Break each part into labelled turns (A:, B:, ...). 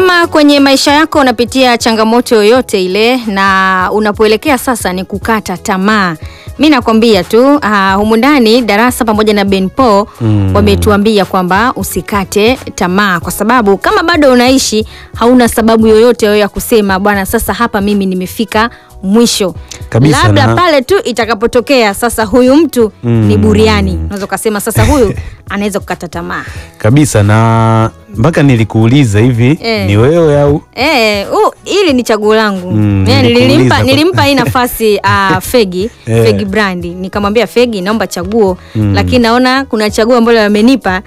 A: kama kwenye maisha yako unapitia changamoto yoyote ile na unapoelekea sasa ni kukata tamaa, mi nakwambia tu uh, humu ndani darasa pamoja na Benpo
B: Mm.
A: wametuambia kwamba usikate tamaa, kwa sababu kama bado unaishi hauna sababu yoyote wewe ya kusema bwana, sasa hapa mimi nimefika mwisho
B: Kabisa,
A: labda
B: na-
A: pale tu itakapotokea sasa huyu mtu ni
B: Mm.
A: buriani, unaweza ukasema sasa huyu anaweza kukata tamaa.
B: kabisa na mpaka nilikuuliza hivi
A: Eh.
B: ni wewe au
A: Eh, uh, hili ni chaguo langu.
B: Mm,
A: Eh,
B: nilikuuliza
A: nilimpa,
B: kwa-
A: nilimpa hii nafasi uh, Fegi
B: Eh.
A: Fegi Brandi, nikamwambia Fegi, naomba chaguo
B: Mm.
A: lakini naona kuna chaguo ambalo amenipa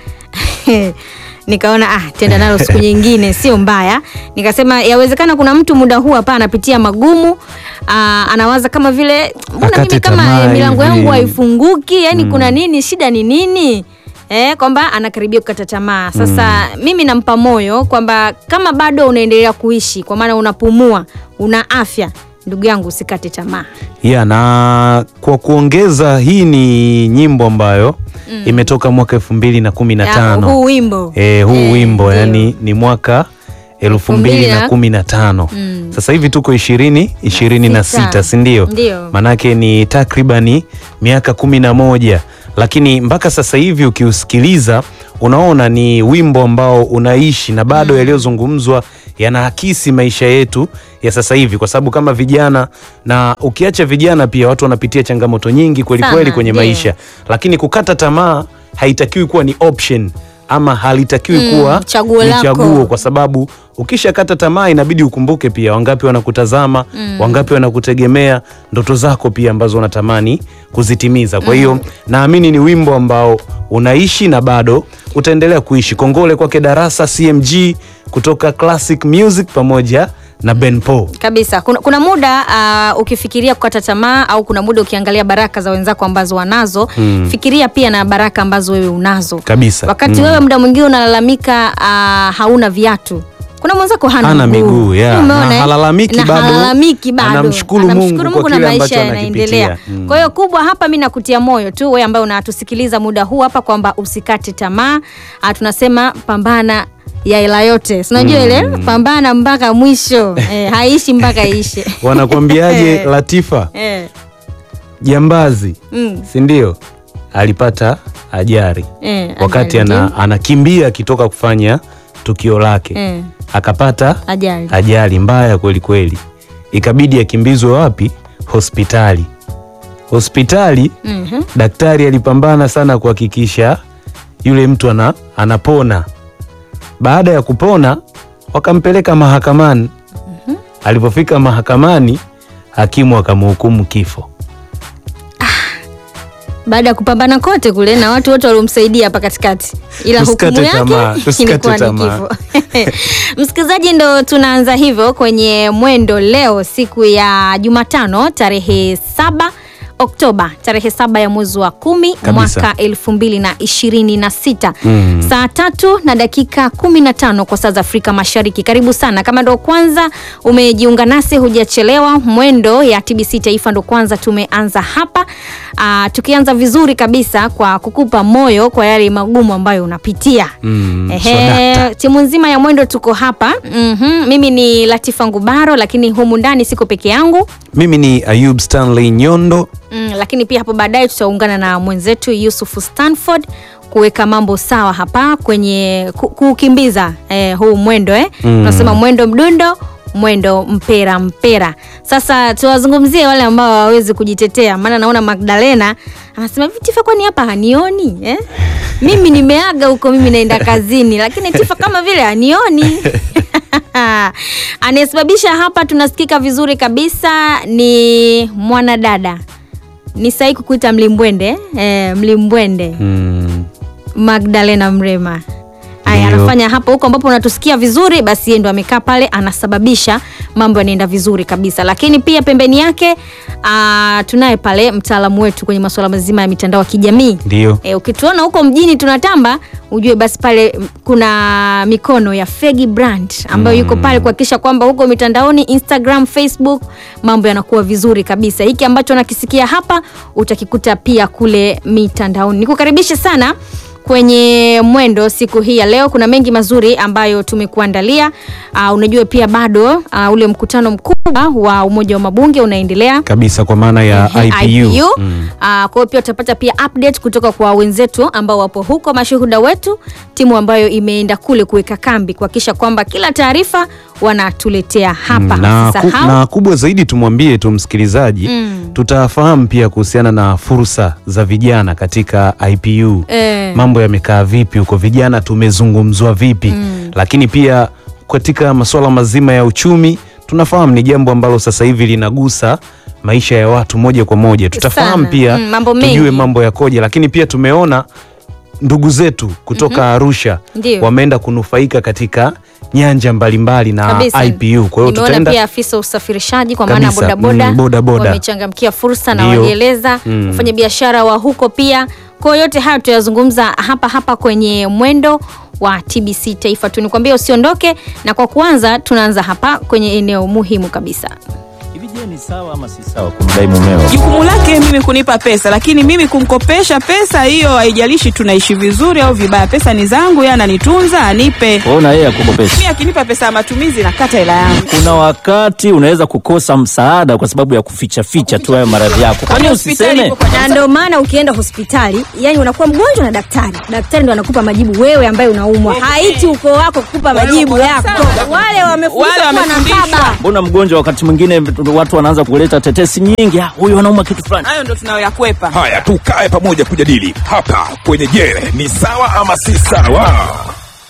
A: nikaona ah, tenda nalo siku nyingine, sio mbaya. Nikasema yawezekana kuna mtu muda huu hapa anapitia magumu ah, anawaza kama vile mbona
B: Akate
A: mimi kama
B: tamaa
A: eh, milango
B: hivi.
A: yangu haifunguki, yani kuna nini, shida ni nini? Eh, kwamba anakaribia kukata tamaa. Sasa mimi nampa moyo kwamba kama bado unaendelea kuishi, kwa maana unapumua, una afya, ndugu yangu, usikate tamaa.
B: ya na kwa kuongeza hii ni nyimbo ambayo imetoka mwaka elfu mbili na kumi na
A: Ya,
B: tano
A: huu wimbo
B: Eh, huu
A: Eh,
B: wimbo
A: ndio.
B: yani ni mwaka elfu mbili na kumi na tano
A: Mm.
B: sasa hivi tuko ishirini ishirini na
A: sita.
B: sita sindio
A: Ndio.
B: manake ni takribani miaka kumi na moja lakini mpaka sasa hivi ukiusikiliza unaona ni wimbo ambao unaishi na bado yaliyozungumzwa yanaakisi maisha yetu ya sasa hivi kwa sababu kama vijana na ukiacha vijana pia watu wanapitia changamoto nyingi kweli
A: Sana,
B: kweli kwenye
A: ndio.
B: maisha lakini kukata tamaa haitakiwi kuwa ni option ama halitakiwi
A: Mm,
B: kuwa
A: chaguo
B: ni
A: lako.
B: chaguo kwa sababu ukishakata tamaa inabidi ukumbuke pia wangapi wanakutazama wangapi wanakutegemea ndoto zako pia ambazo unatamani kuzitimiza kwa hiyo naamini ni wimbo ambao unaishi na bado utaendelea kuishi kongole kwake darasa cmg kutoka classic music pamoja na benpo
A: kabisa kuna, kuna muda uh, ukifikiria kukata tamaa au kuna muda ukiangalia baraka za wenzako ambazo wanazo
B: Mm.
A: fikiria pia na baraka ambazo wewe unazo
B: kabisa
A: wakati
B: Mm.
A: wewe muda mwingine unalalamika uh, hauna viatu kuna mwenzako hana,
B: Hana miguu, yeah.
A: Umeona,
B: Na
A: eh?
B: halalamiki
A: Na
B: bado,
A: halalamiki bado.
B: anamshukuru Mungu
A: Anamshukuru
B: kwa
A: Mungu na
B: kile
A: maisha
B: ambacho
A: yanaendelea
B: anakipitia. Mm.
A: kwa hiyo kubwa hapa mi nakutia moyo tu wewe ambaye unatusikiliza muda huu hapa kwamba usikate tamaa Ah, tunasema pambana ya hela yote sinajua
B: Mm.
A: ile pambana mpaka mwisho eh, haishi mpaka iishe
B: wanakwambiaje
A: Eh.
B: latifa
A: eh,
B: jambazi
A: mm,
B: sindio alipata ajari
A: eh,
B: wakati
A: ajali,
B: ana,
A: ndio.
B: anakimbia akitoka kufanya tukio lake
A: eh,
B: akapata
A: ajali
B: ajali mbaya kweli kweli ikabidi akimbizwe wapi hospitali hospitali
A: Mhm.
B: daktari alipambana sana kuhakikisha yule mtu ana, anapona baada ya kupona wakampeleka mahakamani alipofika mahakamani hakimu akamhukumu kifo
A: baada ya kupambana kote kule na watu wote waliomsaidia hapa katikati ila
B: Tusikate
A: hukumu
B: tamaa,
A: yake
B: tusikate
A: ilikuwa ni
B: tamaa.
A: kifo msikilizaji ndo tunaanza hivyo kwenye mwendo leo siku ya jumatano tarehe saba oktoba tarehe saba ya mwezi wa kumi
B: Kabisa.
A: mwaka elfu mbili na ishirini na sita
B: Mm.
A: saa tatu na dakika kumi na tano kwa saa za afrika mashariki karibu sana kama ndo kwanza umejiunga nasi hujachelewa mwendo ya tbc taifa ndo kwanza tumeanza hapa Aa, tukianza vizuri kabisa kwa kukupa moyo kwa yale magumu ambayo unapitia
B: Mm,
A: Ehe,
B: swadakta.
A: timu nzima ya mwendo tuko hapa mm mimi ni latifa ngubaro lakini humu ndani siko peke yangu
B: mimi ni ayub stanley nyondo
A: mm, lakini pia hapo baadaye tutaungana na mwenzetu yusufu stanford kuweka mambo sawa hapa kwenye ku- kuukimbiza eh, huu mwendo eh.
B: Mm.
A: tunasema mwendo mdundo mwendo mpera mpera sasa tuwazungumzie wale ambao hawawezi kujitetea maana naona magdalena anasema hivi tifa kwani hapa hanioni eh? mimi nimeaga huko mimi naenda kazini lakini tifa kama vile hanioni anayesababisha hapa tunasikika vizuri kabisa ni mwanadada ni sahi kukuita mlimbwende eh, mlimbwende
B: mm.
A: magdalena mrema aya
B: Ndio.
A: anafanya hapo huko ambapo unatusikia vizuri basi yeye ndo amekaa pale anasababisha mambo yanaenda vizuri kabisa lakini pia pembeni yake ah, tunaye pale mtaalamu wetu kwenye masuala mazima ya mitandao ya kijamii
B: ndio
A: E, ukituona huko mjini tunatamba ujue basi pale mm, kuna mikono ya Fegi Brand ambayo yuko pale kuhakikisha kwamba huko mitandaoni Instagram, Facebook mambo yanakuwa vizuri kabisa. Hiki ambacho nakisikia hapa utakikuta pia kule mitandaoni. Nikukaribishe sana kwenye mwendo siku hii ya leo kuna mengi mazuri ambayo tumekuandalia. Uh, unajua pia bado uh, ule mkutano mkubwa wa Umoja wa Mabunge unaendelea
B: kabisa kwa maana ya
A: Ehe,
B: IPU,
A: IPU.
B: Mm.
A: Ah, kwa hiyo pia utapata pia update kutoka kwa wenzetu ambao wapo huko, mashuhuda wetu, timu ambayo imeenda kule kuweka kambi kuhakikisha kwamba kila taarifa wanatuletea hapa.
B: na, ku,
A: Usisahau.
B: na kubwa zaidi tumwambie tu msikilizaji
A: Mm.
B: tutafahamu pia kuhusiana na fursa za vijana katika IPU
A: Eh.
B: mambo yamekaa vipi huko, vijana tumezungumzwa vipi lakini pia katika masuala mazima ya uchumi tunafahamu ni jambo ambalo sasa hivi linagusa maisha ya watu moja kwa moja. Tutafahamu
A: Sana.
B: pia
A: Mm, mambo
B: tujue
A: mengi.
B: mambo yakoje, lakini pia tumeona ndugu zetu kutoka Arusha
A: Ndio.
B: wameenda kunufaika katika nyanja mbalimbali na
A: Kabisa.
B: IPU. Kwa hiyo
A: Nimeona
B: tutaenda
A: pia afisa usafirishaji kwa maana
B: Kabisa.
A: bodaboda
B: Mm, bodaboda.
A: wamechangamkia fursa na
B: Ndio.
A: walieleza
B: Mm.
A: wafanya biashara wa huko pia. Kwa hiyo yote hayo tutayazungumza hapa hapa kwenye mwendo wa TBC Taifa tu. Nikwambia usiondoke, na kwa kuanza tunaanza hapa kwenye eneo muhimu kabisa.
C: Hivi je, ni sawa ama si sawa kumdai mumeo?
D: Jukumu lake mimi kunipa pesa, lakini mimi kumkopesha pesa hiyo, haijalishi tunaishi vizuri au vibaya, pesa ni zangu, yeye ananitunza, anipe.
C: Wewe na yeye akukopesha.
D: Mimi akinipa pesa ya matumizi nakata hela yangu.
C: Kuna wakati unaweza kukosa msaada kwa sababu ya kuficha ficha tu hayo maradhi yako. Kwani
D: Hospitali
C: usiseme?
D: ipo kwa
E: na ndio maana ukienda hospitali yani unakuwa mgonjwa na daktari daktari ndo anakupa majibu wewe ambaye unaumwa haiti uko wako kukupa majibu
D: Wale
E: yako
D: wako-
E: wale wamefundishwa
D: Wale
E: kuwa na
D: wamefundishwa.
E: baba
C: Mbona mgonjwa wakati mwingine watu wanaanza kuleta tetesi nyingi, "Ah, huyu anauma kitu fulani.
D: hayo ndo tunayoyakwepa.
F: Haya, tukae pamoja kujadili hapa kwenye Je, ni sawa ama si sawa?